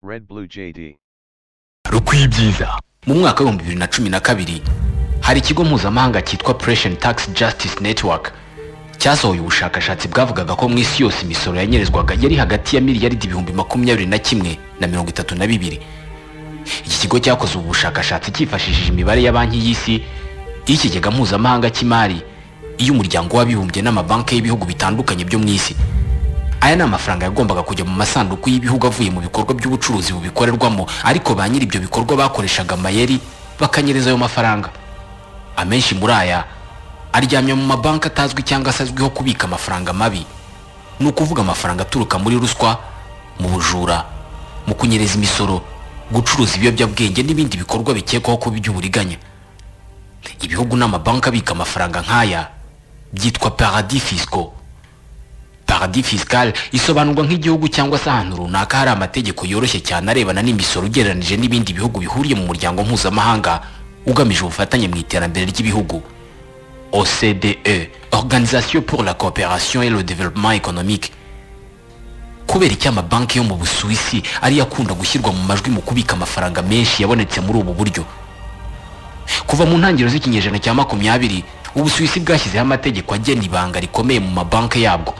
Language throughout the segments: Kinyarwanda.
Red Blue JD. hari uko ibyiza mu mwaka w'ibihumbi bibiri na cumi na kabiri hari ikigo mpuzamahanga cyitwa pureshen tax justice network cyasohoye ubushakashatsi bwavugaga ko mu isi yose imisoro yanyerezwaga yari hagati ya miliyaridi ibihumbi makumyabiri na kimwe na mirongo itatu na bibiri iki kigo cyakoze ubu bushakashatsi cyifashishije imibare ya banki y'isi y'ikigega mpuzamahanga cy'imari iy'umuryango w'abibumbye n'amabanki y'ibihugu bitandukanye byo mu isi aya ni amafaranga yagombaga kujya mu masanduku y'ibihugu avuye mu bikorwa by'ubucuruzi bubikorerwamo ariko ba nyiri ibyo bikorwa bakoreshaga amayeri bakanyereza ayo mafaranga amenshi muri aya aryamye mu mabanki atazwi cyangwa se azwiho kubika amafaranga mabi ni ukuvuga amafaranga aturuka muri ruswa mu bujura mu kunyereza imisoro gucuruza ibiyobyabwenge n'ibindi bikorwa bikekwaho kuba iby'uburiganya ibihugu n'amabanki abika amafaranga nk'aya byitwa paradis fiscaux paradis fiscal isobanurwa nk'igihugu cyangwa se ahantu runaka hari amategeko yoroshye cyane arebana n'imisoro ugereranije n'ibindi bihugu bihuriye mu muryango mpuzamahanga ugamije ubufatanye mu iterambere ry'ibihugu ocde organisation pour la coopération et le développement économique kubera icyo amabanki yo mu busuwisi ariyo akunda gushyirwa mu majwi mu kubika amafaranga menshi yabonetse muri ubu buryo kuva mu ntangiriro z'ikinyejana cya makumyabiri ubusuwisi bwashyizeho amategeko agena ibanga rikomeye mu mabanki yabwo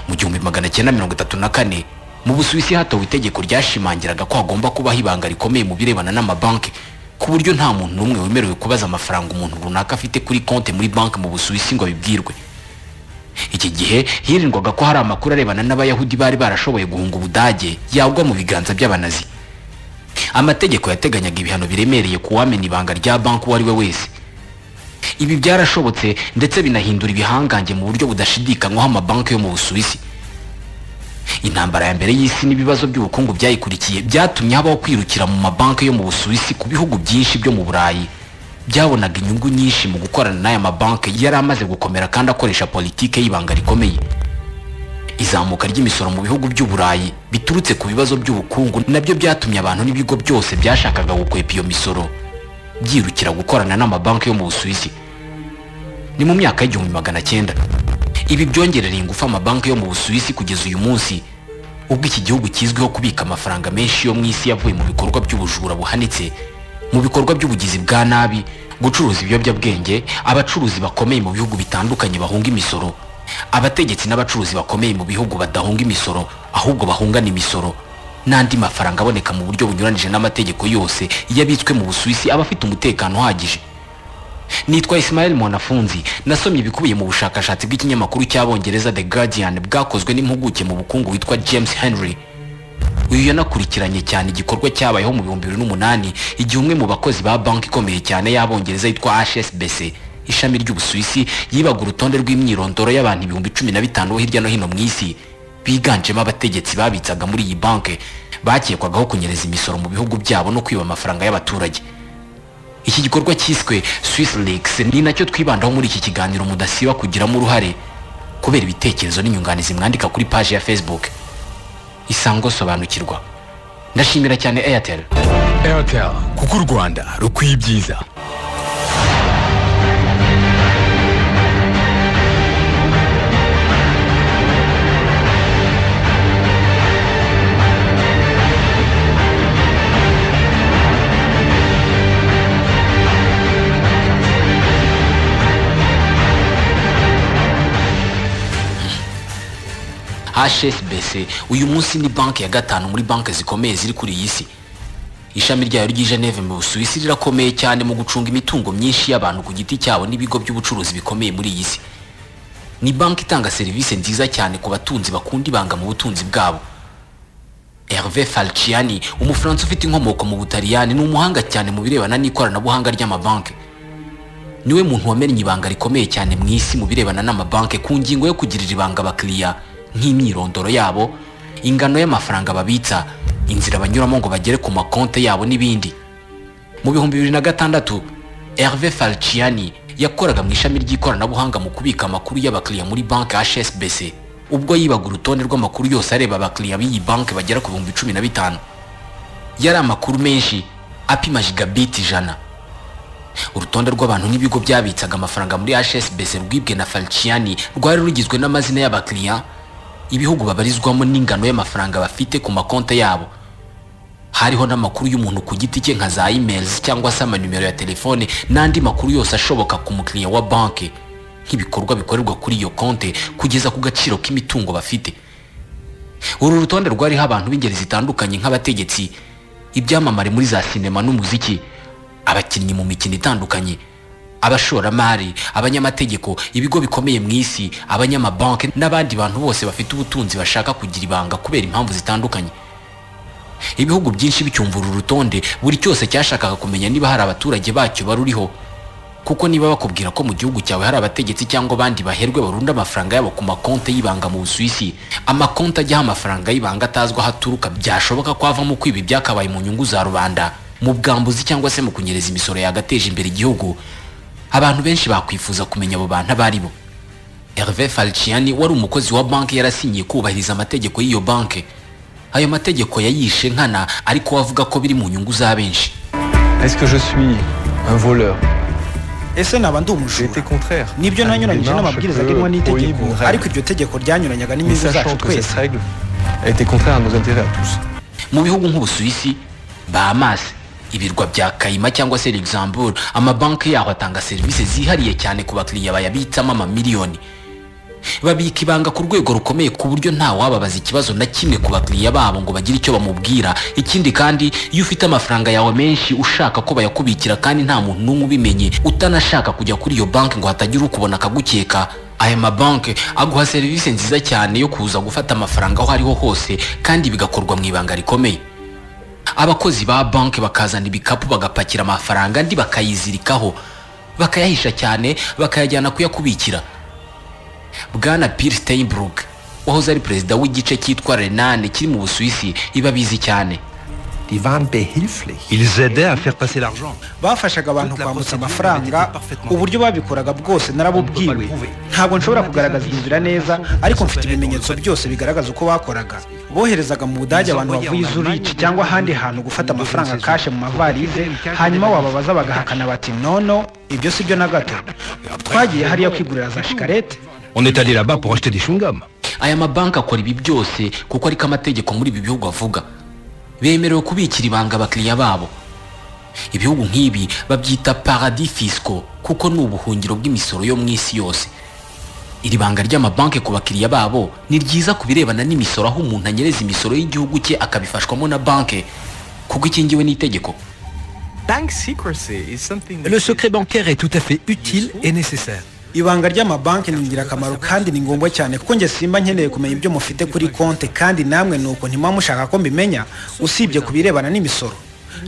mu gihumbi magana cyenda mirongo itatu na kane mu busuwisi hatowe itegeko ryashimangiraga ko hagomba kubaho ibanga rikomeye mu birebana n'amabanki ku buryo nta muntu n'umwe wemerewe kubaza amafaranga umuntu runaka afite kuri konti muri banki mu busuwisi ngo abibwirwe iki gihe hirindwaga ko hari amakuru arebana n'abayahudi bari barashoboye guhunga ubudage yagwa mu biganza by'abanazi amategeko yateganyaga ibihano biremereye ku wamenya ibanga rya banki uwo ari we wese ibi byarashobotse ndetse binahindura ibihangange mu buryo budashidikanywaho amabanki yo mu busuwisi intambara ya mbere y'isi n'ibibazo by'ubukungu byayikurikiye byatumye habaho kwirukira mu mabanki yo mu busuwisi ku bihugu byinshi byo mu burayi byabonaga inyungu nyinshi mu gukorana n'aya mabanki yari amaze gukomera kandi akoresha politike y'ibanga rikomeye izamuka ry'imisoro mu bihugu by'uburayi biturutse ku bibazo by'ubukungu nabyo byatumye abantu n'ibigo byose byashakaga gukwepa iyo misoro byirukira gukorana n'amabanki yo mu busuwisi ni mu myaka y'igihumbi magana cyenda ibi byongerera ingufu amabanki yo mu busuwisi kugeza uyu munsi ubwo iki gihugu kizwiho kubika amafaranga menshi yo mu isi yavuye mu bikorwa by'ubujura buhanitse mu bikorwa by'ubugizi bwa nabi gucuruza ibiyobyabwenge abacuruzi bakomeye mu bihugu bitandukanye bahunga imisoro abategetsi n'abacuruzi bakomeye mu bihugu badahunga imisoro ahubwo bahungana imisoro n'andi mafaranga aboneka mu buryo bunyuranije n'amategeko yose iyo abitswe mu busuwisi aba afite umutekano uhagije nitwa Ismail Mwanafunzi nasomye ibikubiye mu bushakashatsi bw'ikinyamakuru cy'abongereza The Guardian bwakozwe n'impuguke mu bukungu witwa James Henry uyu yanakurikiranye cyane igikorwa cyabayeho mu bihumbi bibiri n'umunani igihe umwe mu bakozi ba banki ikomeye cyane y'abongereza yitwa HSBC ishami ry'ubusuwisi yibaga urutonde rw'imyirondoro y'abantu ibihumbi cumi na bitanu bo hirya no hino mu isi biganjemo abategetsi babitsaga muri iyi banki bakekwagaho kunyereza imisoro mu bihugu byabo no kwiba amafaranga y'abaturage iki gikorwa cyiswe swiss leaks ni nacyo twibandaho muri iki kiganiro mudasiba kugiramo uruhare kubera ibitekerezo n'inyunganizi mwandika kuri paji ya facebook isango sobanukirwa ndashimira cyane airtel airtel kuko u rwanda rukwiye ibyiza hsbc uyu munsi ni banki ya gatanu muri banki zikomeye ziri kuri iyi si ishami ryayo ry'i geneve mu busuwisi rirakomeye cyane mu gucunga imitungo myinshi y'abantu ku giti cyabo n'ibigo by'ubucuruzi bikomeye muri iyi si ni banki itanga serivisi nziza cyane ku batunzi bakunda ibanga mu butunzi bwabo herve falciani umufaransa ufite inkomoko mu butaliyani ni umuhanga cyane mu birebana n'ikoranabuhanga ry'amabanki niwe muntu wamenye ibanga rikomeye cyane mu isi mu birebana n'amabanki ku ngingo yo kugirira ibanga abakiriya nk'imyirondoro yabo ingano y'amafaranga babitsa inzira banyuramo ngo bagere ku makonti yabo n'ibindi mu bihumbi bibiri na gatandatu herve falciani yakoraga mu ishami ry'ikoranabuhanga mu kubika amakuru y'abakiriya muri banki hsbc ubwo yibaga urutonde rw'amakuru yose areba abakiriya b'iyi banki bagera ku bihumbi cumi na bitanu yari amakuru menshi apima jigabiti ijana urutonde rw'abantu n'ibigo byabitsaga amafaranga muri hsbc rwibwe na falciani rwari rugizwe n'amazina y'abakiriya ibihugu babarizwamo n'ingano y'amafaranga bafite ku makonti yabo hariho n'amakuru y'umuntu ku giti cye nka za emails cyangwa se amanimero ya telefone n'andi makuru yose ashoboka ku mukiriya wa banki nk'ibikorwa bikorerwa kuri iyo konti kugeza ku gaciro k'imitungo bafite uru rutonde rwariho abantu b'ingeri zitandukanye nk'abategetsi ibyamamare muri za sinema n'umuziki abakinnyi mu mikino itandukanye abashoramari abanyamategeko ibigo bikomeye mu isi abanyamabanki n'abandi bantu bose bafite ubutunzi bashaka kugira ibanga kubera impamvu zitandukanye ibihugu byinshi bicyumvura uru rutonde buri cyose cyashakaga kumenya niba hari abaturage bacyo baruriho kuko niba bakubwira ko mu gihugu cyawe hari abategetsi cyangwa abandi baherwe burundu amafaranga yabo ku makonti y'ibanga mu busuwisi amakonti ajyaho amafaranga y'ibanga atazwi aho aturuka byashoboka ko havamo kwiba ibyakabaye mu nyungu za rubanda mu bwambuzi cyangwa se mu kunyereza imisoro yagateje imbere igihugu abantu benshi bakwifuza kumenya abo bantu abo ari bo Hervé Falciani wari umukozi wa banki yarasinyiye kubahiriza amategeko y'iyo banki ayo mategeko yayishe nkana ariko we avuga ko biri mu nyungu za benshi Est-ce que je suis un voleur ese naba ndi J'étais umujura contraire. nibyo à une nanyuranyije démarche n'amabwiriza que agenwa n'itegeko prohibe une ariko règle. iryo tegeko ryanyuranyaga Mais n'imizi sachant zacu que cette twese règle était contraire à nos intérêts à tous. mu bihugu nk'ubusuwisi bahamas ibirwa bya kayima cyangwa se luxembourg amabanki yaho atanga serivisi zihariye cyane ku bakiriya bayabitsamo amamiliyoni babika ibanga ku rwego rukomeye ku buryo nta wababaza ikibazo na kimwe ku bakiriya babo ngo bagire icyo bamubwira ikindi kandi iyo ufite amafaranga yawe menshi ushaka ko bayakubikira kandi nta muntu n'umwe ubimenye utanashaka kujya kuri iyo banki ngo hatagira ukubona akagukeka aya mabanki aguha serivisi nziza cyane yo kuza gufata amafaranga aho ariho hose kandi bigakorwa mu ibanga rikomeye abakozi ba banki bakazana ibikapu bagapakira amafaranga andi bakayizirikaho bakayahisha cyane bakayajyana kuyakubikira bwana Bill Steinbrück wahoze ari perezida w'igice cyitwa Renane kiri mu Busuwisi iba bizi cyane Die waren behilflich. Ils aidaient à faire passer l'argent. bafashaga abantu kwambutsa amafaranga uburyo babikoraga bwose narabubwiwe ntabwo nshobora kugaragaza iyi nzira neza ariko mfite ibimenyetso byose bigaragaza uko bakoraga boherezaga mu budage abantu bavuye izurici cyangwa ahandi hantu gufata amafaranga kashe mu mavarize hanyuma wababaza bagahakana bati nono ibyo si byo na gato twagiye hariya kwigurira za shikarete On est allé là-bas pour acheter des chewing-gums. aya mabanki akora ibi byose kuko ariko amategeko muri ibi bihugu avuga bemerewe kubikira ibanga abakiriya babo ibihugu nk'ibi babyita paradis fisco kuko ni ubuhungiro bw'imisoro yo mu isi yose iri banga ry'amabanki ku bakiriya babo ni ryiza ku birebana n'imisoro aho umuntu anyereza imisoro y'igihugu cye akabifashwamo na banki kuko ikingiwe n'itegeko Le secret bancaire est tout à fait utile et nécessaire. ibanga ry'amabanki ni ingirakamaro kandi ni ngombwa cyane kuko njye simba nkeneye kumenya ibyo mufite kuri konti kandi namwe ni uko ntimuba mushaka ko mbimenya usibye ku birebana n'imisoro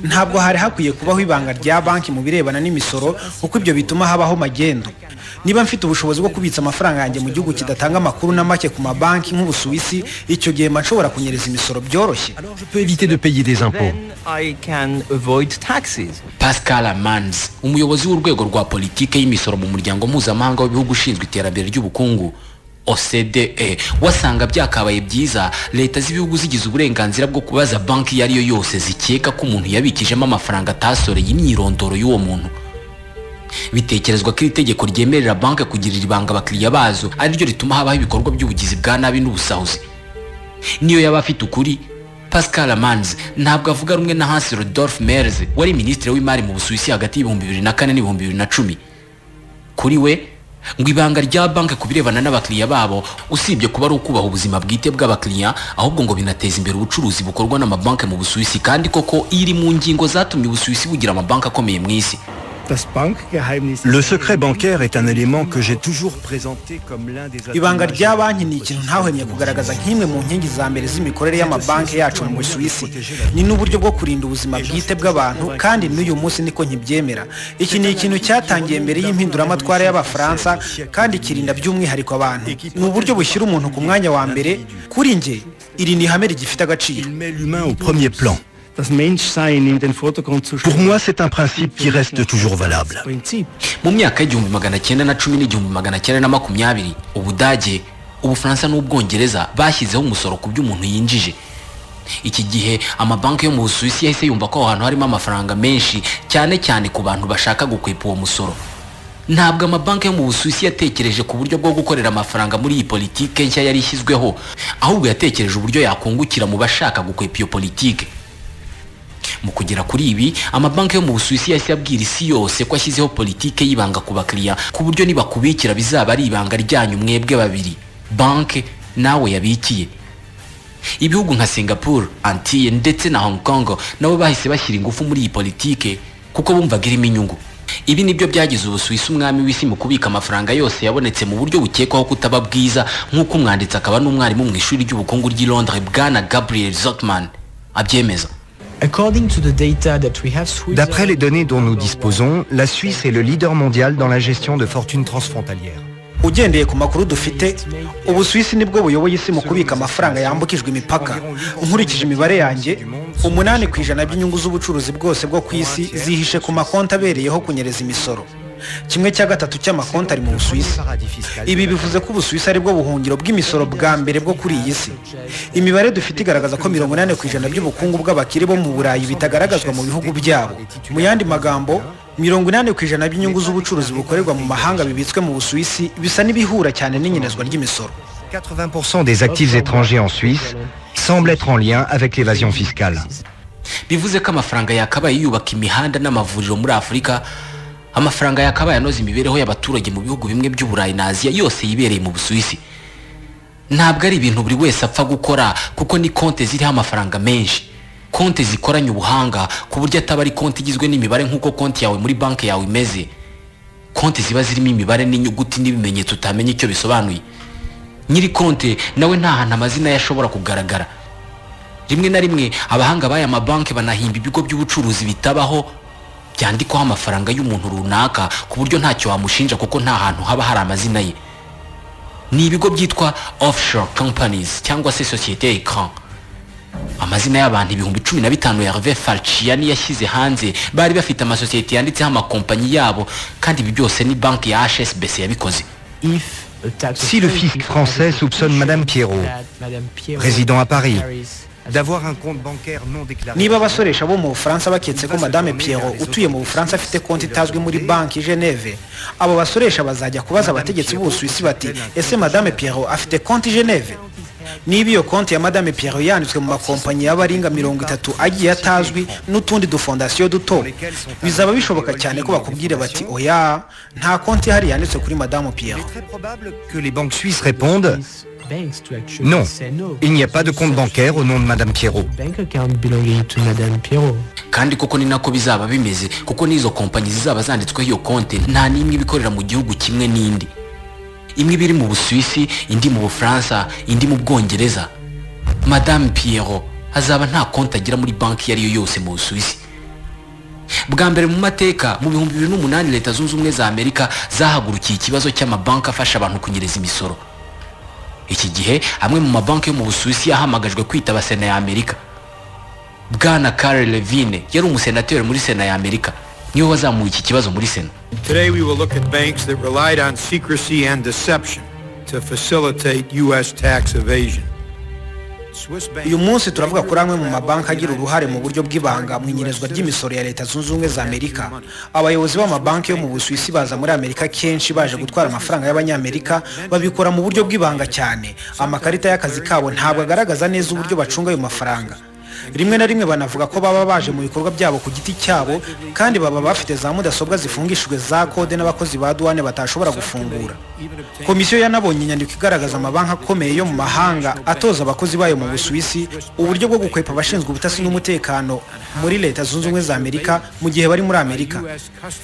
ntabwo hari hakwiye kubaho ibanga rya banki mu birebana n'imisoro kuko ibyo bituma habaho magendo niba mfite ubushobozi bwo kubitsa amafaranga yanjye mu gihugu kidatanga amakuru na make ku mabanki nk'ubusuwisi icyo gihe mba nshobora kunyereza imisoro byoroshye Je peux éviter de payer des impôts. I can avoid taxes. pascal amans umuyobozi w'urwego rwa politiki y'imisoro mu muryango mpuzamahanga w'ibihugu ushinzwe iterambere ry'ubukungu ocde wasanga byakabaye byiza leta z'ibihugu zigize uburenganzira bwo kubaza banki iyo ari yo yose zikeka ko umuntu yabikijemo amafaranga atasoreye imyirondoro y'uwo muntu bitekerezwa ko iri tegeko ryemerera banki kugirira ibanga abakiriya bazo ariryo rituma habaho ibikorwa by'ubugizi bwa nabi n'ubusahuzi niyo yaba afite ukuri pascal amanzi ntabwo avuga rumwe na hans rodolf merz wari minisitiri w'imari mu busuwisi hagati y'ibihumbi bibiri na kane n'ibihumbi bibiri na cumi kuri we ngo ibanga rya banki ku birebana n'abakiriya babo usibye kuba ari ukubaha ubuzima bwite bw'abakiriya ahubwo ngo binateza imbere ubucuruzi bukorwa n'amabanki mu busuwisi kandi koko iri mu ngingo zatumye ubusuwisi bugira amabanki akomeye mu isi Le secret bancaire est un élément que j'ai toujours présenté comme l'un des ibanga avantages- rya banki ni ikintu ntahwemye kugaragaza nk'imwe mu nkingi za mbere z'imikorere y'amabanki yacu mu busuwisi ni n'uburyo bwo kurinda ubuzima bwite bw'abantu kandi n'uyu munsi niko nkibyemera iki ni ikintu cyatangiye mbere y'impinduramatwara y'abafaransa kandi kirinda by'umwihariko abantu ni uburyo bushyira umuntu ku mwanya wa mbere kuri njye iri ni ihame rigifite agaciro Il met l'humain au premier plan. Das Menschsein in den Vordergrund zu Pour stellen. moi, c'est un principe qui reste toujours valable. Prinzip. mu myaka y'igihumbi magana cyenda na cumi n'igihumbi magana cyenda na makumyabiri ubudage ubufaransa n'ubwongereza bashyizeho umusoro ku byo umuntu yinjije iki gihe amabanki yo mu busuwisi yahise yumva ko aho hantu harimo amafaranga menshi cyane cyane ku bantu bashaka gukwepa uwo musoro ntabwo amabanki yo mu busuwisi yatekereje ku buryo bwo gukorera amafaranga muri iyi politike nshya yari ishyizweho ahubwo yatekereje uburyo yakungukira mu bashaka gukwepa iyo politike mu kugera kuri ibi amabanki yo mu busuwisi yahise abwira isi yose ko ashyizeho politike y'ibanga ku bakiriya ku buryo nibakubikira bizaba ari ibanga ryanyu mwebwe babiri banki nawe yabikiye ibihugu nka singapore antiye ndetse na hong kong nabo bahise bashyira ingufu muri iyi politike kuko bumvaga irimo inyungu ibi nibyo byagize ubusuwisi umwami w'isi mu kubika amafaranga yose yabonetse mu buryo bukekwaho kutaba bwiza nk'uko umwanditsi akaba n'umwarimu mu ishuri ry'ubukungu ry'i londres bwana gabriel zotman abyemeza D'après les données dont nous disposons, la Suisse est le leader mondial dans la gestion de fortunes transfrontalières. ugendeye ku makuru dufite ubusuwisi nibwo buyoboye isi mu kubika amafaranga yambukijwe imipaka nkurikije imibare yanjye umunani ku ijana by'inyungu z'ubucuruzi bwose bwo ku isi zihishe ku makonti abereyeho kunyereza imisoro kimwe cya gatatu cy'amakonti ari mu busuwisi ibi bivuze ko ubusuwisi aribwo buhungiro bw'imisoro bwa mbere bwo kuri iyi si imibare dufite igaragaza ko mirongo inani ku ijana by'ubukungu bw'abakire bo mu burayi bitagaragazwa mu bihugu byabo mu yandi magambo mirongo inani ku ijana by'inyungu z'ubucuruzi bukorerwa mu mahanga bibitswe mu busuwisi bisa n'ibihura cyane n'inyerezwa ry'imisoro 80% des actifs étrangers en Suisse semblent être en lien avec l'évasion fiscale. bivuze ko amafaranga yakabaye yubaka imihanda n'amavuriro muri afurika amafaranga yakabaye anoza imibereho y'abaturage mu bihugu bimwe by'uburayi na aziya yose yibereye mu busuwisi ntabwo ari ibintu buri wese apfa gukora kuko ni konti ziriho amafaranga menshi konti zikoranye ubuhanga ku buryo ataba ari konti igizwe n'imibare nk'uko konti yawe muri banki yawe imeze konti ziba zirimo imibare n'inyuguti n'ibimenyetso utamenya icyo bisobanuye nyiri konti nawe nta hantu amazina ye ashobora kugaragara rimwe na rimwe abahanga b'aya mabanki banahimba ibigo by'ubucuruzi bitabaho byandikwaho amafaranga y'umuntu runaka ku buryo ntacyo wamushinja kuko nta hantu haba hari amazina ye ni ibigo byitwa offshore companies cyangwa se sosiyete ya ekran amazina y'abantu ibihumbi cumi na bitanu Hervé Falciani yashyize hanze bari bafite amasosiyete yanditseho amakompanyi yabo kandi ibi byose ni banki ya HSBC yabikoze If a tax Si le fisc français soupçonne Madame Pierrot, résident à Paris, d'avoir un compte bancaire non déclaré. niba abasoresha bo mu bufaransa baketse ko madame pierrot utuye mu bufaransa afite konti itazwi muri banki geneve abo basoresha bazajya kubaza abategetsi b'ubusuwisi bati ese madame pierrot afite konti geneve niba iyo konti ya madame pierrot yanditswe mu makompanyi y'abaringa mirongo itatu agiye atazwi n'utundi dufondasiyo duto bizaba bishoboka cyane ko bakubwira bati oya nta konti ihari yanditswe kuri madame pierrot Très probable que les banques suisses répondent non, il n'y a pas de compte bancaire au nom de Madame Pierrot. bank account belonging to Madame Pierrot. kandi koko ni nako bizaba bimeze kuko n'izo kompanyi zizaba zanditsweho iyo konti nta n'imwe iba ikorera mu gihugu kimwe n'indi imwe iba iri mu busuwisi indi mu bufaransa indi mu bwongereza madame pierrot azaba nta konti agira muri banki iyo ari yo yose mu busuwisi bwa mbere mu mateka mu bihumbi bibiri n'umunani leta zunze ubumwe za amerika zahagurukiye ikibazo cy'amabanki afasha abantu kunyereza imisoro iki gihe amwe mu mabanki yo mu busuwisi yahamagajwe kwitaba sena ya amerika bwana Carl Levine yari umusenateri muri sena ya Amerika niwe wazamuye iki kibazo muri sena Today we will look at banks that relied on secrecy and deception to facilitate U.S. tax evasion. Swiss bank- uyu munsi turavuga kuri amwe mu mabanki agira uruhare mu buryo bw'ibanga mu inyerezwa ry'imisoro ya leta zunze ubumwe za amerika abayobozi b'amabanki yo mu busuwisi baza muri amerika kenshi baje gutwara amafaranga y'abanyamerika babikora mu buryo bw'ibanga cyane amakarita y'akazi kabo ntabwo agaragaza neza uburyo bacunga ayo mafaranga rimwe na rimwe banavuga ko baba baje mu bikorwa byabo ku giti cyabo kandi baba bafite za mudasobwa zifungishijwe za kode n'abakozi ba duwane batashobora gufungura komisiyo yanabonye inyandiko igaragaza amabanki akomeye yo mu mahanga atoza abakozi bayo mu busuwisi uburyo bwo gukwepa abashinzwe ubutasi n'umutekano muri leta zunze ubumwe za amerika mu gihe bari muri amerika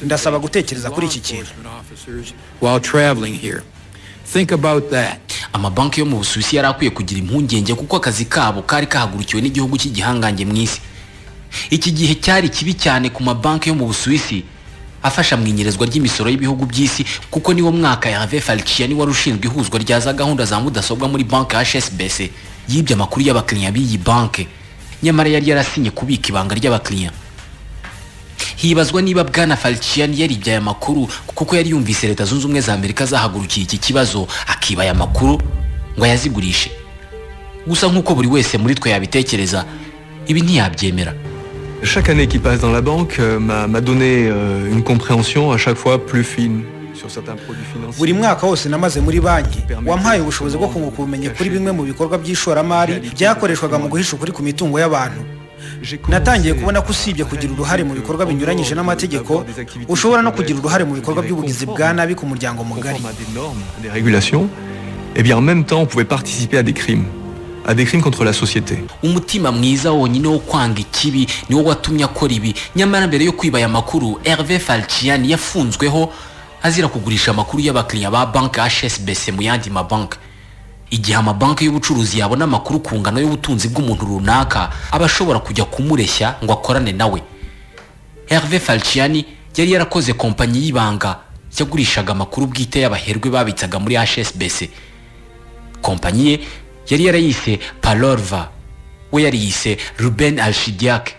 ndasaba gutekereza kuri iki kintu while traveling here think about that amabanki yo mu busuwisi yari akwiye kugira impungenge kuko akazi kabo kari kahagurukiwe n'igihugu cy'igihangange mu isi iki gihe cyari kibi cyane ku mabanki yo mu busuwisi afasha mu inyerezwa ry'imisoro y'ibihugu by'isi kuko niwo mwaka Hervé Falciani wari ushinzwe ihuzwa rya za gahunda za mudasobwa muri banki HSBC yibye amakuru y'abakiriya b'iyi banki nyamara yari yarasinye kubika ibanga ry'abakiriya hibazwa niba bwana falciani yaribye aya makuru kuko yari yumvise leta zunze ubumwe za amerika zahagurukiye iki kibazo akiba aya makuru ngo ayazigurishe gusa nk'uko buri wese muri twe yabitekereza ibi ntiyabyemera Chaque année qui passe dans la banque euh, m'a m'a donné euh, une compréhension à chaque fois plus fine sur certains produits financiers. buri mwaka wose namaze muri banki wampaye ubushobozi bwo kunguka ubumenyi kuri bimwe mu bikorwa by'ishoramari byakoreshwaga mu guhisha ukuri ku mitungo y'abantu natangiye kubona ko usibye kugira uruhare mu bikorwa binyuranyije n'amategeko ushobora no kugira uruhare mu bikorwa by'ubugizi bwa nabi ku muryango mugari des régulations, et bien en même temps, on pouvait participer à des crimes, à des crimes contre la société. umutima mwiza wonyine wo kwanga ikibi niwo watumye akora ibi nyamara mbere yo kwiba aya makuru herve falcian yafunzweho azira kugurisha amakuru y'abakiriya ba banki hsbc mu yandi mabanki igihe amabanki y'ubucuruzi yabona amakuru ku ngano y'ubutunzi bw'umuntu runaka aba ashobora kujya kumureshya ngo akorane nawe herve falcian yari yarakoze kompanyi y'ibanga yagurishaga amakuru bwite y'abaherwe babitsaga muri hsbc kompanyi ye yari yarayise palorva we yariyise ruben alshidiak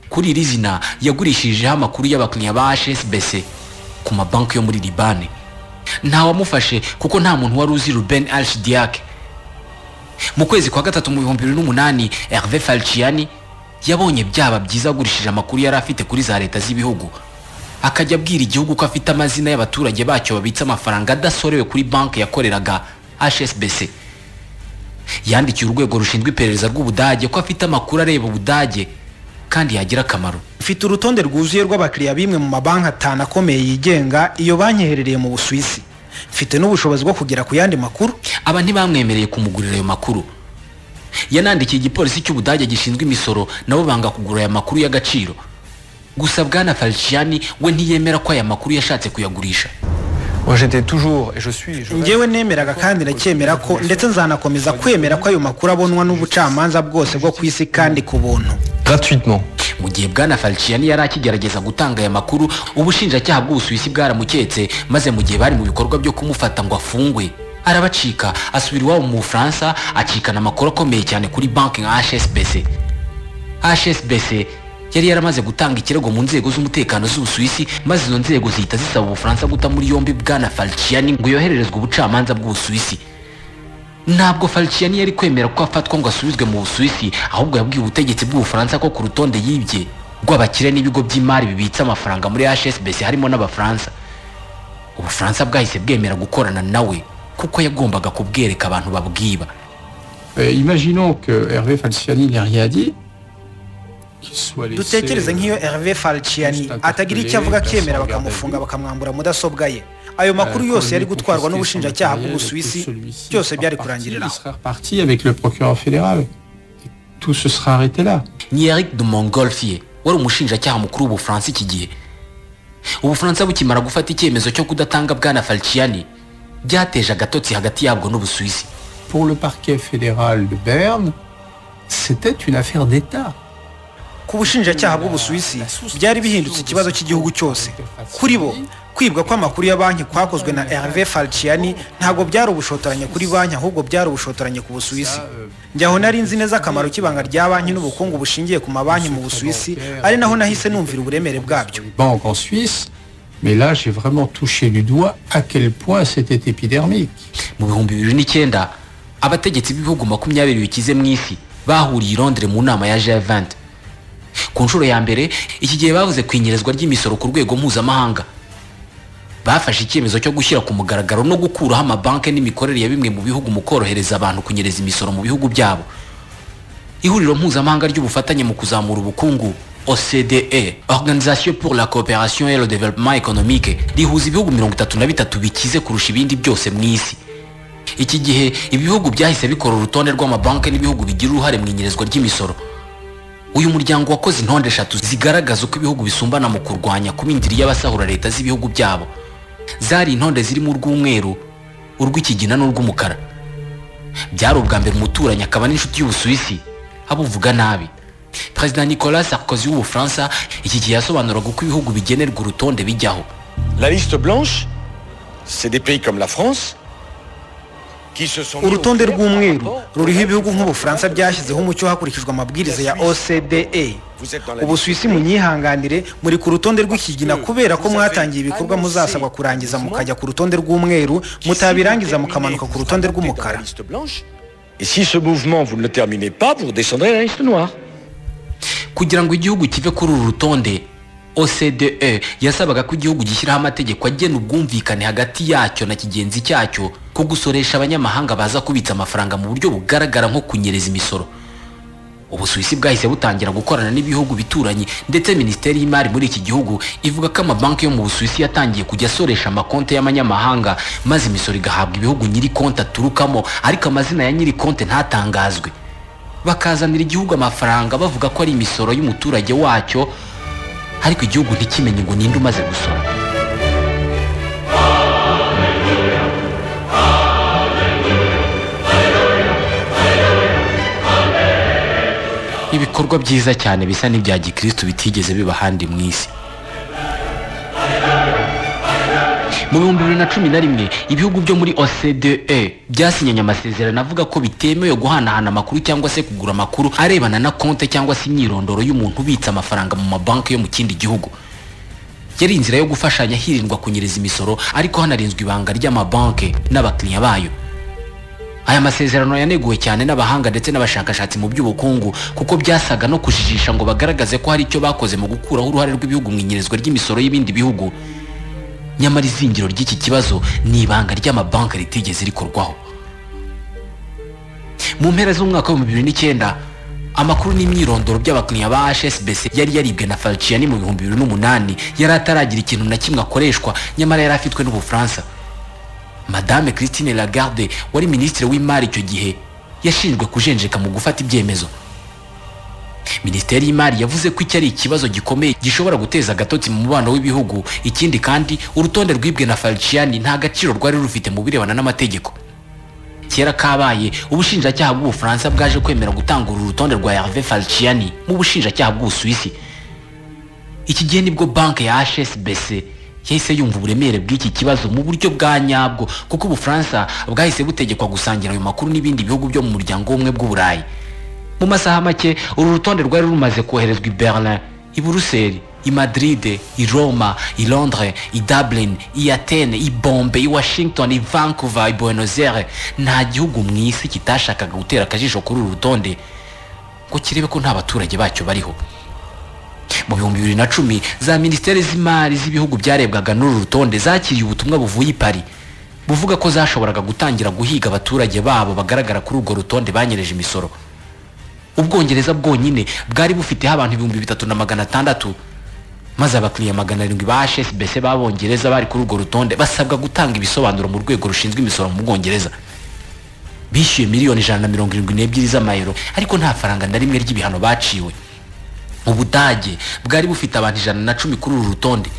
kuri iri zina yagurishirijeho amakuru y'abakiriya ba hsbc ku mabanki yo muri libane ntawamufashe kuko nta muntu wari uzi ruben alshidiak mu kwezi kwa gatatu mu bihumbi bibiri n'umunani herve falciani yabonye byaba byiza agurishije amakuru yari afite kuri za leta z'ibihugu akajya abwira igihugu ko afite amazina y'abaturage bacyo babitse amafaranga adasorewe kuri banki yakoreraga hsbc yandikiye urwego rushinzwe iperereza rw'ubudage ko afite amakuru areba ubudage kandi yagira akamaro mfite urutonde rwuzuye rw'abakiriya b'imwe mu mabanki atanu akomeye yigenga iyo banki iherereye mu busuwisi mfite n'ubushobozi bwo kugera ku yandi makuru aba ntibamwemereye kumugurira ayo makuru yanandikiye igipolisi cy'ubudage gishinzwe imisoro nabo banga kugura aya makuru y'agaciro gusa bwana falciani we ntiyemera ko aya makuru yashatse kuyagurisha njyewe nemeraga kandi ndacyemera ko ndetse nzanakomeza kwemera ko ayo makuru abonwa n'ubucamanza bwose bwo ku isi kandi ku buntu gratuitement. mu gihe bwana falciani yari akigerageza gutanga aya makuru ubushinjacyaha bw'ubusuwisi bwaramuketse maze mu gihe bari mu bikorwa byo kumufata ngo afungwe arabacika asubira iwabo mu bufaransa acikana amakuru akomeye cyane kuri banki nka hsbc hsbc yari yaramaze gutanga ikirego mu nzego z'umutekano z'ubusuwisi maze izo nzego zihita zisaba ubufaransa guta muri yombi bwana falciani ngo yohererezwe ubucamanza bw'ubusuwisi ntabwo falciani yari kwemera ko afatwa ngo asubizwe mu busuwisi ahubwo yabwiye ubutegetsi bw'ubufaransa ko ku rutonde yibye rw'abakire n'ibigo by'imari bibitse amafaranga muri hsbc harimo n'abafaransa ubufaransa bwahise bwemera gukorana nawe kuko yagombaga kubwereka abantu babwiba imaginons que Hervé Falciani n'ait rien dit. dutekereze nk'iyo herve falciani atagira icyo avuga akemera bakamufunga bakamwambura mudasobwa ye ayo makuru yose yari gutwarwa n'ubushinjacyaha bw'ubusuwisi byose byari kurangirira aho Parti avec le procureur fédéral. Et Tout se sera arrêté là. ni eric de montgolfier wari umushinjacyaha mukuru w'ubufaransa iki gihe ubufaransa bukimara gufata icyemezo cyo kudatanga bwana falciani byateje agatotsi hagati yabwo n'ubusuwisi Pour le parquet fédéral de Berne, c'était une affaire d'État. ku bushinjacyaha bw'ubusuwisi byari bihindutse ikibazo cy'igihugu cyose kuri bo kwibwa kw'amakuru ya banki kwakozwe na herve falciani ntabwo byari ubushotoranye kuri banki ahubwo byari ubushotoranye ku busuwisi njyaho nari nzi neza akamaro k'ibanga rya banki n'ubukungu bushingiye ku mabanki mu busuwisi ari naho nahise numvira uburemere bwabyo Banque en Suisse, mais là j'ai vraiment touché du doigt à quel point c'était épidermique. mu bihumbi bibiri n'icyenda abategetsi b'ibihugu makumyabiri bikize mu isi bahuriye i londres mu nama ya g20 ku nshuro ya mbere iki gihe bavuze ku inyerezwa ry'imisoro ku rwego mpuzamahanga bafashe icyemezo cyo gushyira ku mugaragaro no gukuraho amabanki n'imikorere ya bimwe mu bihugu mu korohereza abantu kunyereza imisoro mu bihugu byabo ihuriro mpuzamahanga ry'ubufatanye mu kuzamura ubukungu OCDE Organisation pour la coopération et le développement économique rihuza ibihugu mirongo itatu na bitatu bikize kurusha ibindi byose mu isi iki gihe ibihugu byahise bikora urutonde rw'amabanki n'ibihugu bigira uruhare mu inyerezwa ry'imisoro uyu muryango wakoze intonde eshatu zigaragaza uko ibihugu bisumbana mu kurwanya kumindiri y'abasahura leta z'ibihugu byabo zari intonde zirimo urw'umweru urw'ikigina n'urw'umukara byari ubwa mbere umuturanyi akaba n'inshuti y'ubusuwisi abuvuga nabi perezida nicolas sarkozy w'ubufaransa iki gihe yasobanuraga uko ibihugu bigenerwa urutonde bijyaho La liste blanche, c'est des pays comme la France qui se sont mis au urutonde rw'umweru ruriho ibihugu nk'ubufaransa byashyizeho umucyo hakurikijwe amabwiriza ya ocde Vous êtes dans la ubusuwisi munyihanganire muri ku rutonde rw'ikigina kubera ko mwatangiye ibikorwa muzasabwa kurangiza mukajya ku rutonde rw'umweru mutabirangiza mukamanuka ku rutonde rw'umukara liste blanche. Et si ce mouvement, vous ne le terminez pas, vous redescendrez à la liste noire. kugira ngo igihugu kive kuri uru rutonde ocde yasabaga ko igihugu gishyiraho amategeko agena ubwumvikane hagati yacyo na kigenzi cyacyo ko gusoresha abanyamahanga baza kubitsa amafaranga mu buryo bugaragara nko kunyereza imisoro ubusuwisi bwahise butangira gukorana n'ibihugu bituranye ndetse minisiteri y'imari muri iki gihugu ivuga ko amabanki yo mu busuwisi yatangiye kujya asoresha amakonti y'abanyamahanga maze imisoro igahabwa ibihugu nyiri konti aturukamo ariko amazina ya nyiri konti ntatangazwe bakazanira igihugu amafaranga bavuga ko ari imisoro y'umuturage wacyo ariko igihugu ntikimenye ngo ninde umaze gusora ibikorwa byiza cyane bisa n'ibya gikristu bitigeze biba ahandi mu isi mu bihumbi bibiri na cumi na rimwe ibihugu byo muri ocde byasinyanye amasezerano avuga ko bitemewe guhanahana amakuru cyangwa se kugura amakuru arebana na konte cyangwa se imyirondoro y'umuntu ubitsa amafaranga mu mabanki yo mu kindi gihugu yari inzira yo gufashanya hirindwa kunyereza imisoro ariko hanarinzwe ibanga ry'amabanki n'abakiriya bayo aya masezerano yaneguwe cyane n'abahanga ndetse n'abashakashatsi mu by'ubukungu kuko byasaga no kujijisha ngo bagaragaze ko hari icyo bakoze mu gukuraho uruhare rw'ibihugu mu inyerezwa ry'imisoro y'ibindi bihugu nyamara izingiro ry'iki kibazo ni ibanga ry'amabanki ritigeze rikorwaho mu mpera z'umwaka w'ibihumbi bibiri n'icyenda amakuru n'imyirondoro by'abakiriya ba hsbc yari yaribwe na falciani mu bihumbi bibiri n'umunani yari ataragira ikintu na kimwe akoreshwa nyamara yari afitwe n'ubufaransa madame christine lagarde wari minisitiri w'imari icyo gihe yashinjwe kujenjeka mu gufata ibyemezo minisiteri y'imari yavuze ko iki ari ikibazo gikomeye gishobora guteza agatotsi mu mubano w'ibihugu ikindi kandi urutonde rwibwe na falciani nta gaciro rwari rufite mu birebana n'amategeko kera kabaye ubushinjacyaha bw'ubufaransa bwaje kwemera gutanga uru rutonde rwa herve falciani mu bushinjacyaha bw'ubusuwisi iki gihe nibwo banki ya hsbc yahise yumva uburemere bw'iki kibazo mu buryo bwa nyabwo kuko ubufaransa bwahise butegekwa gusangira ayo makuru n'ibindi bihugu byo mu muryango w'ubumwe bw'uburayi mu masaha make uru rutonde rwari rumaze koherezwa i berlin i buruseli i madride i roma i londres i dublin i atene i bombe i washington i vancouver i buenos aires nta gihugu mu isi kitashakaga gutera akajisho kuri uru rutonde ngo kirebe ko nta baturage bacyo bariho mu bihumbi bibiri na cumi za minisiteri z'imari z'ibihugu byarebwaga n'uru rutonde zakiriye ubutumwa buvuye i pari buvuga ko zashoboraga gutangira guhiga abaturage babo bagaragara kuri urwo rutonde banyereje imisoro ubwongereza bwonyine bwari bufiteho abantu ibihumbi bitatu na magana atandatu maze abakiriya magana arindwi ba hsbc b'abongereza bari kuri urwo rutonde basabwa gutanga ibisobanuro mu rwego rushinzwe imisoro mu bwongereza bishyuye miliyoni ijana na mirongo irindwi n'ebyiri z'amayero ariko nta faranga na rimwe ry'ibihano baciwe ubudage bwari bufite abantu ijana na cumi kuri uru rutonde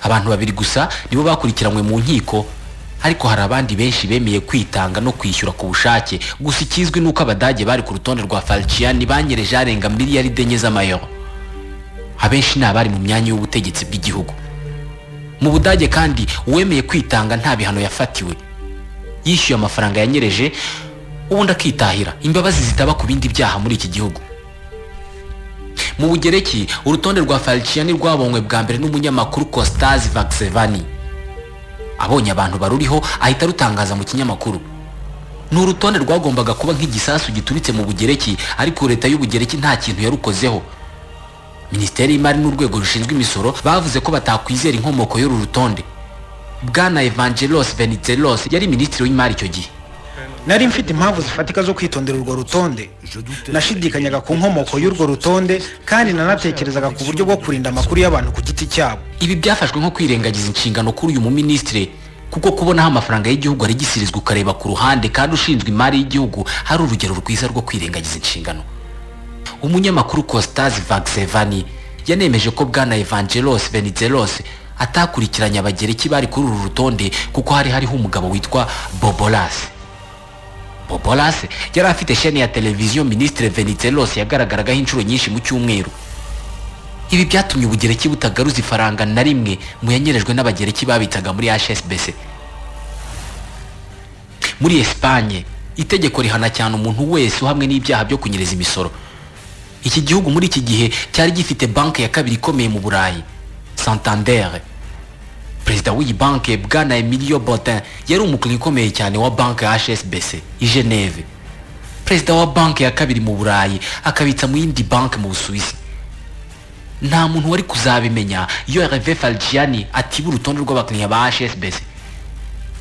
abantu babiri gusa nibo bakurikiranywe mu nkiko ariko hari abandi benshi bemeye kwitanga no kwishyura ku bushake gusa ikizwi ni uko abadage bari ku rutonde rwa falciani banyereje arenga miliyaride enye z'amayero abenshi ni abari mu myanya y'ubutegetsi bw'igihugu mu budage kandi uwemeye kwitanga nta bihano yafatiwe yishyuye amafaranga yanyereje ubundi akitahira imbabazi zitaba ku bindi byaha muri iki gihugu mu bugereki urutonde rwa falciani rwabonywe bwa mbere n'umunyamakuru costazi vaxevani abonye abantu baruriho ahita rutangaza mu kinyamakuru ni urutonde rwagombaga kuba nk'igisasu giturutse mu bugereki ariko leta y'ubugereki nta kintu yarukozeho minisiteri y'imari n'urwego rushinzwe imisoro bavuze ko batakwizera inkomoko y'uru rutonde bwana evangelos venizelos yari minisitiri w'imari icyo gihe nari mfite impamvu zifatika zo kwitondera urwo rutonde nashidikanyaga ku nkomoko y'urwo rutonde kandi nanatekerezaga ku buryo bwo kurinda amakuru y'abantu ku giti cyabo ibi byafashwe nko kwirengagiza inshingano kuri uyu muminisitiri kuko kubonaho amafaranga y'igihugu arigisirizwa ukareba ku ruhande kandi ushinzwe imari y'igihugu hari urugero rwiza rwo kwirengagiza inshingano umunyamakuru costazi vaxevani yanemeje ko bwana evangelos venizelos atakurikiranye abagereki bari kuri uru rutonde kuko hari hariho umugabo witwa bobolasi bobolase yari afite sheni ya televiziyo minisitiri venizelos yagaragaragaho inshuro nyinshi mu cyumweru ibi byatumye ubugereki butagaruza ifaranga na rimwe mu yanyerejwe n'abagereki babitaga muri hsbc muri esipanye itegeko rihana cyane umuntu wese uhamwe n'ibyaha byo kunyereza imisoro iki gihugu muri iki gihe cyari gifite banki ya kabiri ikomeye mu burayi santander perezida w'iyi banki bwana emilio botin yari umukiliya ukomeye cyane wa banki ya hsbc i geneve perezida wa banki ya kabiri mu burayi akabitsa mu yindi banki mu busuwisi nta muntu wari kuzabimenya iyo herve falciani atiba urutonde rw'abakiriya ba hsbc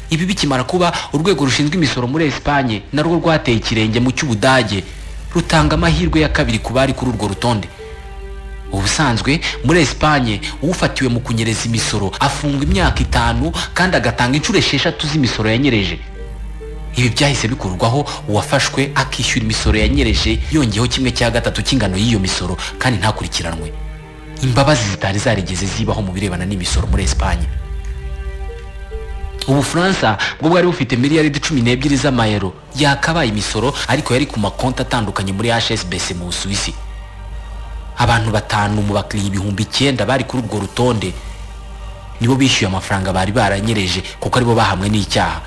ibi bikimara kuba urwego rushinzwe imisoro muri esipanye narwo rwateye ikirenge mu cy'ubudage rutanga amahirwe ya kabiri ku bari kuri urwo rutonde ubusanzwe muri esipanye ufatiwe mu kunyereza imisoro afungwa imyaka itanu kandi agatanga inshuro esheshatu z'imisoro yanyereje ibi byahise bikurwaho uwafashwe akishyura imisoro yanyereje yongeyeho kimwe cya gatatu cy'ingano y'iyo misoro kandi ntakurikiranwe imbabazi zitari zarigeze zibaho mu birebana n'imisoro muri esipanye ubufaransa bwo bwari bufite miliyaridi cumi n'ebyiri z'amayero yakabaye imisoro ariko yari ku makonti atandukanye muri hsbc mu busuwisi abantu batanu mu bakiriya ibihumbi icyenda bari kuri urwo rutonde nibo bishyuye amafaranga bari baranyereje kuko aribo bahamwe n'icyaha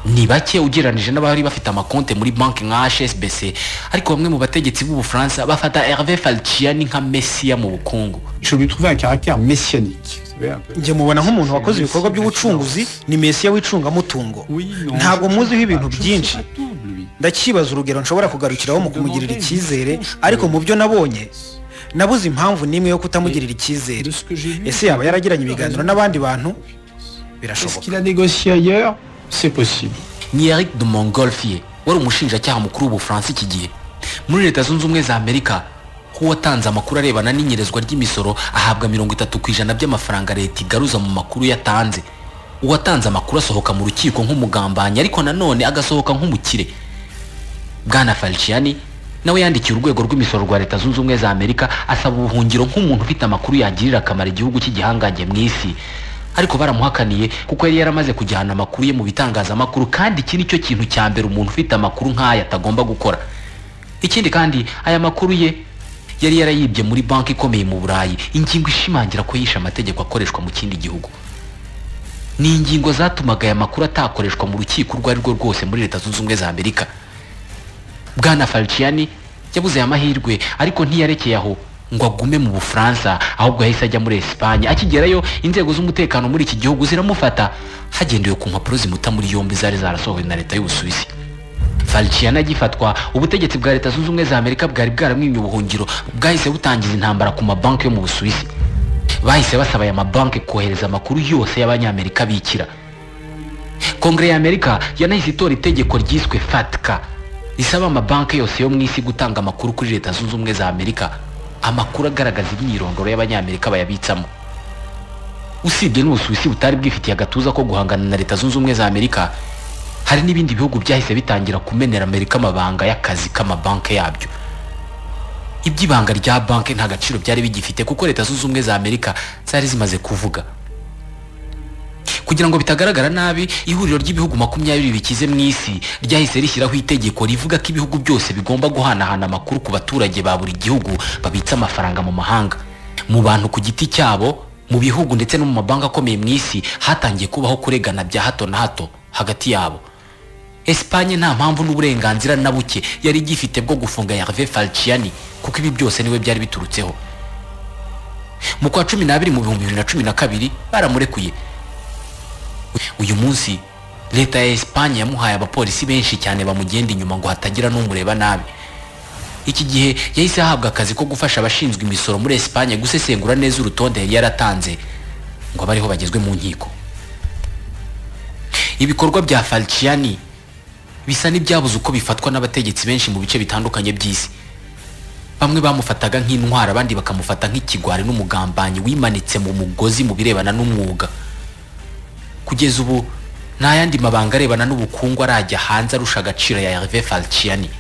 ni bake ugereranyije n'abari bafite amakonte muri banki nka hsbc ariko bamwe mu bategetsi b'ubufaransa bafata herve falciani nka mesiya mu bukungu Je lui trouvais un caractère messianique. njye mubona nk'umuntu wakoze ibikorwa by'ubucunguzi ni mesiya w'icungamutungo ntabwo muziho ibintu byinshi ndacyibaza urugero nshobora kugarukiraho mu kumugirira icyizere ariko mu byo nabonye nabuze impamvu n'imwe yo kutamugirira icyizere ese yaba yaragiranye ibiganiro n'abandi bantu Est-ce qu'il a négocié ailleurs C'est possible. ni eric de mongolfier wari umushinjacyaha mukuru w'ubufaransa iki gihe muri leta zunze ubumwe za amerika uwatanze amakuru arebana n'inyerezwa ry'imisoro ahabwa mirongo itatu ku ijana by'amafaranga leta igaruza mu makuru yatanze uwatanze amakuru asohoka mu rukiko nk'umugambanyi ariko nanone agasohoka nk'umukire bwana falciani nawe yandikiye urwego rw'imisoro rwa leta zunze ubumwe za amerika asaba ubuhungiro nk'umuntu ufite amakuru yagirira akamaro igihugu cy'igihangange mu isi ariko baramuhakaniye kuko yari yaramaze kujyana amakuru ye mu bitangazamakuru kandi iki ni cyo kintu cya mbere umuntu ufite amakuru nk'aya atagomba gukora ikindi kandi aya makuru ye yari yarayibye muri banki ikomeye mu burayi ingingo ishimangira ko yishe amategeko akoreshwa mu kindi gihugu ni ingingo zatumaga aya makuru atakoreshwa mu rukiko urwo ari rwo rwose muri leta zunze ubumwe za amerika bwana falciani yabuze aya mahirwe ariko ntiyarekeye aho ngo agume mu bufaransa ahubwo yahise ajya muri esipanye akigerayo inzego z'umutekano muri iki gihugu ziramufata hagendewe ku mpapuro zimuta muri yombi zari zarasohowe na leta y'ubusuwisi falciani agifatwa ubutegetsi bwa leta zunze ubumwe za amerika bwari bwaramwimye ubuhungiro bwahise butangiza intambara ku mabanki yo mu busuwisi bahise basaba aya mabanki kohereza amakuru yose y'abanyamerika bikira kongere ya amerika yanahise itora itegeko ryiswe fatika risaba amabanki yose yo mu isi gutanga amakuru kuri leta zunze ubumwe za amerika amakuru agaragaza imyirondoro y'abanyamerika bayabitsamo usibye n'ubusuwisi butari bwifitiye agatuza ko guhangana na leta zunze ubumwe za amerika hari n'ibindi bihugu byahise bitangira kumenera amerika amabanga y'akazi k'amabanki yabyo iby'ibanga rya banki nta gaciro byari bigifite kuko leta zunze ubumwe za amerika zari zimaze kuvuga kugira ngo bitagaragara nabi ihuriro ry'ibihugu makumyabiri bikize mu isi ryahise rishyiraho itegeko rivuga ko ibihugu byose bigomba guhanahana amakuru ku baturage ba buri gihugu babitsa amafaranga mu mahanga mu bantu ku giti cyabo mu bihugu ndetse no mu mabanki akomeye mu isi hatangiye kubaho kuregana bya hato na hato hagati yabo esipanye nta mpamvu n'uburenganzira na buke yari igifite bwo gufunga herve falciani kuko ibi byose niwe byari biturutseho mu kwa cumi n'abiri mu bihumbi bibiri na cumi na kabiri baramurekuye uyu munsi leta ya esipanye yamuhaye abapolisi benshi cyane bamugenda inyuma ngo hatagira n'umureba nabi iki gihe yahise ahabwa akazi ko gufasha abashinzwe imisoro muri esipanye gusesengura neza urutonde yari yaratanze ngo abe ariho bagezwe mu nkiko ibikorwa bya falciani bisa n'ibyabuze uko bifatwa n'abategetsi benshi mu bice bitandukanye by'isi bamwe bamufataga nk'intwara abandi bakamufata nk'ikigwari n'umugambanyi wimanitse mu mugozi mu birebana n'umwuga kugeza ubu nta yandi mabanga arebana n'ubukungu arajya hanze arusha agaciro ya herve falciani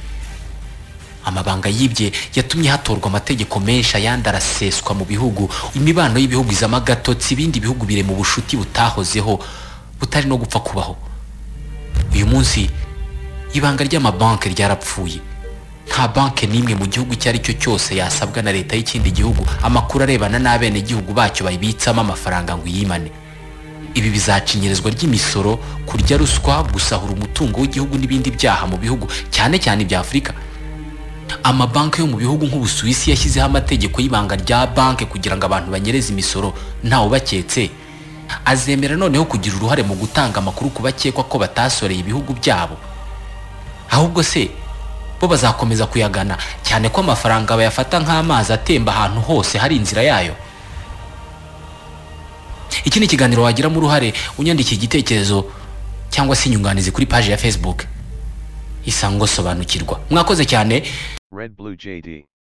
amabanga yibye yatumye hatorwa amategeko menshi ayandi araseswa mu bihugu imibano y'ibihugu izamo agatotsi ibindi bihugu bire mu bushuti butahozeho butari no gupfa kubaho uyu munsi ibanga ry'amabanki ryarapfuye nta banki n'imwe mu gihugu icyo ari cyo cyose yasabwa na leta y'ikindi gihugu amakuru arebana n'abenegihugu bacyo bayibitsamo amafaranga ngo iyimane ibi bizacinyirizwa ry'imisoro kurya ruswa gusahura umutungo w'igihugu n'ibindi byaha mu bihugu cyane cyane ibya afurika amabanki yo mu bihugu nk'ubusuwisi yashyizeho amategeko y'ibanga rya banki kugira ngo abantu banyereze imisoro ntawubaketse azemera noneho kugira uruhare mu gutanga amakuru ku bakekwa ko batasoreye ibihugu byabo ahubwo se bo bazakomeza kuyagana cyane ko amafaranga bayafata nk'amazi atemba ahantu hose hari inzira yayo iki ni ikiganiro wagiramo uruhare unyandikira igitekerezo cyangwa se inyunganizi kuri paji ya facebook isango sobanukirwa mwakoze cyane Red Blue JD.